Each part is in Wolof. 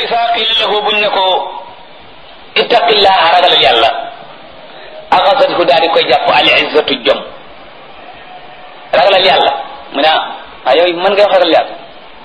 isa qila lahu buñ ne ko ittaqillaha ragalal yàlla axasathu daal di koy jàpp al izzatu jom ragalal yàlla mu ne ah yow mën nga wax ragal yàlla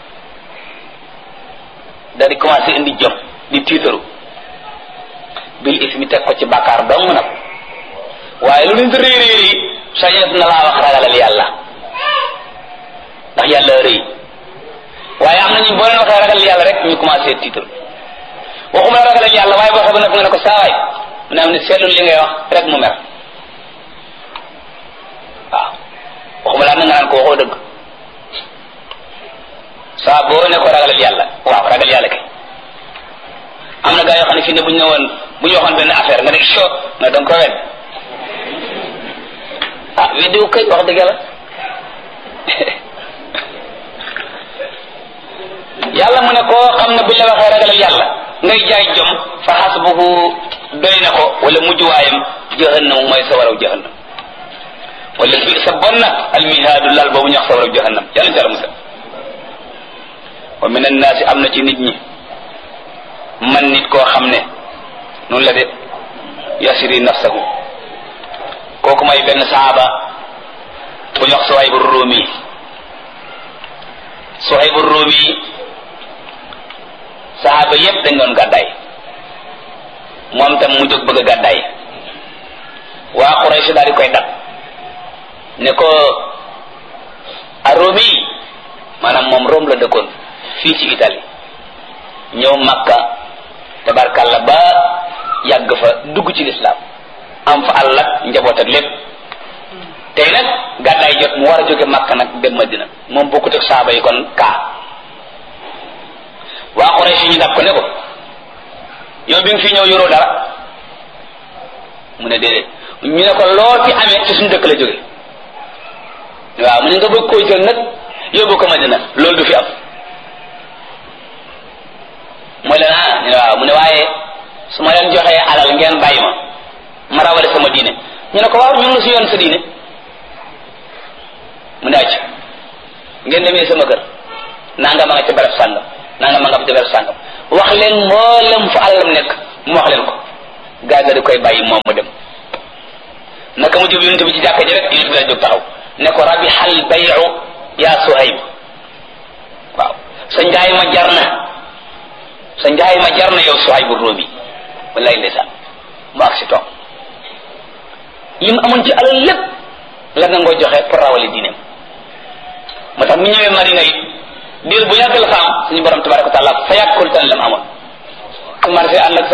daal di commencé indi jom di tiitaru bil ismi teg ko ci bàkkaar dong nag waaye lu nit rëy rëy rëy sañet na laa wax ragalal yàlla ndax yàlla rëy waaye am nañu boo leen waxee ragal yàlla rek ñu commencé tiitaru waxuma la ragalal yàlla waaye boo xam ne nga ne ko saawaay mu ne am ne seetlu li ngay wax rek mu mer waaw waxuma laa na nga naan ko waxoo dëgg saa boo ne ko ragalal yàlla waaw ragal yàlla kay am na gaa yoo xam ne fii ne bu ñu ne woon bu ñu waxoon benn affaire nga ne so nga danga ko wet ah weddiwu kay wax dëgg yàlla yàlla mu ne koo xam ne bu ñu la waxee ragalal yàlla ngay jaay jom fa xasbuhu doy na ko wala mujjuwaayam jahannam mooy sa waraw jahannam wala bi sa bon na almihaadu lal boobu ñax sa waraw jahannam yàlla ci yàlla musal wa min annaasi am na ci nit ñi man nit koo xam ne noonu la de yasiri nafsahu kooku may benn saaba bu ñox Suhaybu Rumi Suhaybu Rumi saaba yépp dañ doon gàddaay moom tam mu jóg bëgg a gàddaay waa Quraysh daal di koy dab ne ko a Rumi maanaam moom Rome la dëkkoon fii ci Italie ñëw Makka tabarkalla ba yàgg fa dugg ci lislaam am fa àll ak njaboot ak lépp tey nag gàddaay jot mu war a jóge Makka nag dem Madina moom bokkut ak saaba yi kon kaa waa Quraysh ñu dab ko ne ko yow bi nga fi ñëw yoroo dara mu ne déedéet ñu ne ko loo fi amee ci suñu dëkk la jóge waaw mu ne nga bëgg koo jël nag yóbbu ko Madina loolu du fi am mooy leen ah ñu ne waaw mu ne waaye su ma leen joxee alal ngeen bàyyi ma ma rawale sama diine ñu ne ko waaw ñu ngi si yoon sa diine mu ne acc ngeen demee sama kër nanga ma nga ca barab sàngam nanga ma nga ca barab sàngam wax leen mboolem fu alalam nekk mu wax leen ko gaa ga di koy bàyyi moom mu dem naka mu jub yonent bi ci jàkka ji rek yonent bi la jóg taxaw ne ko rabihal bayu yaa Suhayb waaw sa njaay ma jar na sa njaay ma jar na yow Suhaybu Rumi wallaay ndeysaan mu ak si toog li mu amoon ci alal lépp la nga ngoo joxe pour rawale diineem moo tax mu ñëwee Madina it diir bu yàgg la fa am suñu borom tabaraka wa taala fa yàkkul tan la mu amoon commencé ànd ak